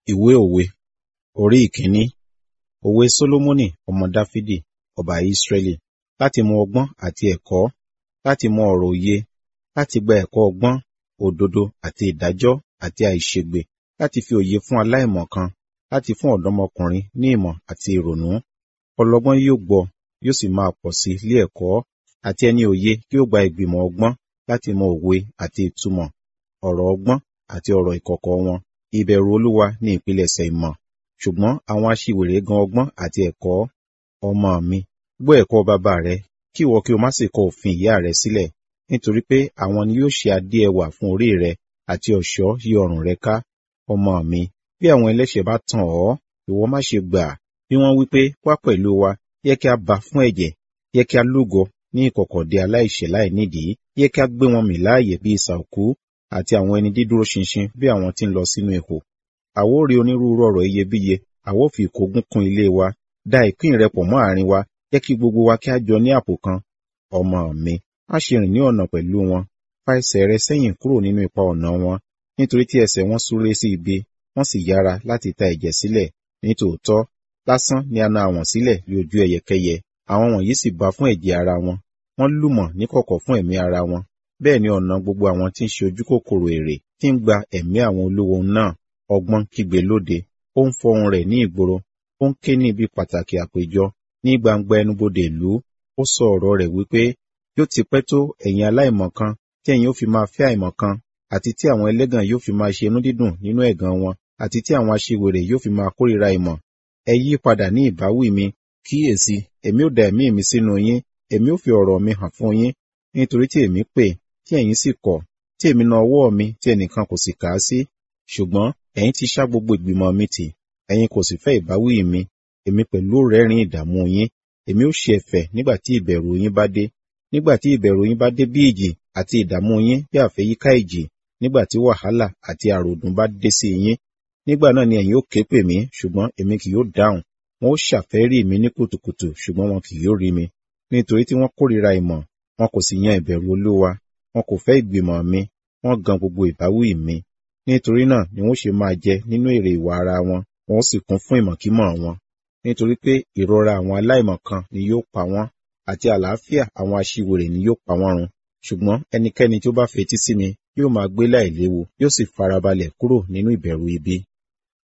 Ìwé òwe orí ìkíní. Òwe Sólómọ́nì ọmọ Dáfídì ọba Ísírẹ́lì láti mọ ọgbọ́n àti ẹ̀kọ́, láti mọ ọ̀rọ̀ òye, láti gba ẹ̀kọ́ ọgbọ́n, òdodo àti ìdájọ́ àti àìṣègbè, láti fi òye fún aláìmọ̀kan, láti fún ọ̀dọ́mọkùnrin ní ìmọ̀ àti ìrònú. Ọlọ́gbọ́n yóò gbọ́, yóò sì máa pọ̀ sí ilé ẹ̀kọ́, àti ẹni òye yóò gba ìgbìmọ̀ ọgbọ́n láti mọ òwe àti ìtumọ̀, ọ̀rọ̀ ọgbọ́n àti ọ̀rọ̀ ìkọ̀kọ̀ wọn. Ìbẹ̀rù Olúwa ni ìpilẹ̀ṣẹ̀ ìmọ̀, ṣùgbọ́n àwọn aṣiwèrè gan ọgbọ́n àti ẹ̀kọ́. Ọmọ mi, gbọ́ ẹ̀kọ́ bàbá rẹ, kí ìwọ kí o má sì kọ òfin ìyá rẹ sílẹ̀, nítorí pé àwọn ni yóò ṣe adé ẹwà fún orí rẹ àti ọ̀ṣọ́ yí ọrùn rẹ ká. Ọmọ mi, bí àwọn ẹlẹ́ṣẹ̀ bá tàn ọ́, ìwọ má ṣe gbà. Bí wọ́n wí pé, wá pẹ̀lú wa, yẹ kí a bá fún ẹ̀jẹ̀, yẹ kí a lúgọ ní ìkọ̀kọ̀ dé aláìṣẹ̀ láì nídìí, yẹ kí a gbé wọn mì láàyè bí isà òkú, àti àwọn ẹni dídúró ṣinṣin bí àwọn tí ń lọ sínú ihò. Àwa ó rí onírúurú ọ̀rọ̀ iyebíye, àwa ó fi ìkógun kún ilé wa, da ìpín rẹ pọ̀ mọ́ àárín wa, jẹ́ kí gbogbo wa kí a jọ ní àpò kan. Ọmọ mi, má ṣe rìn ní ọ̀nà pẹ̀lú wọn, fa ẹsẹ̀ rẹ sẹ́yìn kúrò nínú ipa ọ̀nà wọn, nítorí tí ẹsẹ̀ wọn súré sí ibi, wọ́n sì yára láti ta ẹ̀jẹ̀ sílẹ̀. Nítòótọ́, lásán ni a na àwọ̀n sílẹ̀ ní ojú ẹyẹkẹ́yẹ, àwọn wọ̀nyí sì bá fún ẹ̀jẹ̀ ara wọn, wọ́n lùmọ̀ níkọ̀kọ̀ fún ẹ̀mí ara wọn. Bẹ́ẹ̀ ni ọ̀nà gbogbo àwọn tí ń ṣe ojúkòkòrò èrè tí ń gba ẹ̀mí àwọn olówó náà. Ọgbọ́n kígbe lóde, ó ń fọ ohùn rẹ̀ ní ìgboro, ó ń ké ní ibi pàtàkì àpéjọ, ní gbangba ẹnubodè ìlú. Ó sọ ọ̀rọ̀ rẹ̀ wípé, yóò ti pẹ́ tó ẹ̀yin aláìmọ̀kan, tí ẹ̀yin ó fi máa fẹ́ àìmọ̀kan, àti tí àwọn ẹlẹ́gàn yóò fi máa ṣe inú dídùn nínú ẹ̀gàn wọn, àti tí àwọn aṣiwèrè yóò fi máa kórìíra ìmọ̀. Ẹ yí padà ní ìbáwí mi, kíyèsí, èmi ó da ẹ̀mí mi sínú yín, èmi ó fi ọ̀rọ̀ mi hàn fún yín, nítorí tí èmi pè, tí ẹ̀yin sì kọ̀, tí èmi na ọwọ́ mi tí ẹnìkan kò sì kà á sí. Ṣùgbọ́n ẹ̀yin ti ṣá gbogbo ìgbìmọ̀ mi tì, ẹ̀yin kò sì fẹ́ ìbáwí mi, èmi pẹ̀lú ó rẹ́rìn ìdààmú yín, èmi ó ṣe ẹ̀fẹ̀ nígbà tí ìbẹ̀rù yín bá dé. Nígbà tí ìbẹ̀rù yín bá dé bí ìjì àti ìdààmú yín bí àfẹ́yíká ìjì, nígbà tí wàhálà àti àròdùn bá dé sí yín. Nígbà náà ni ẹ̀yin ó ké pè mí, ṣùgbọ́n èmi kì yóò dáhùn. Wọn ó ṣàfẹ́rí mi ní kùtùkùtù, ṣùgbọ́n wọn kì yóò rí mi. Nítorí tí wọ́n kórìíra ìmọ̀, wọn kò sì yan ìbẹ̀rù Olúwa. Wọn kò fẹ́ ìgbìmọ̀ mi, wọ́n gan gbogbo ìbáwí mi. Nítorí náà ni wọ́n ṣe máa jẹ nínú èrè ìwà ara wọn, wọn ó sì kún fún ìmọ̀kímọ̀ wọn. Nítorí pé ìrora àwọn aláìmọ̀kan ni yóò pa wọ́n, àti àlàáfíà àwọn aṣiwèrè ni yóò pa wọ́n run. Ṣùgbọ́n ẹnikẹ́ni tí ó bá fetí sí mi yóò máa gbé láìléwu, yóò sì farabalẹ̀ kúrò nínú ìbẹ̀rù ibi.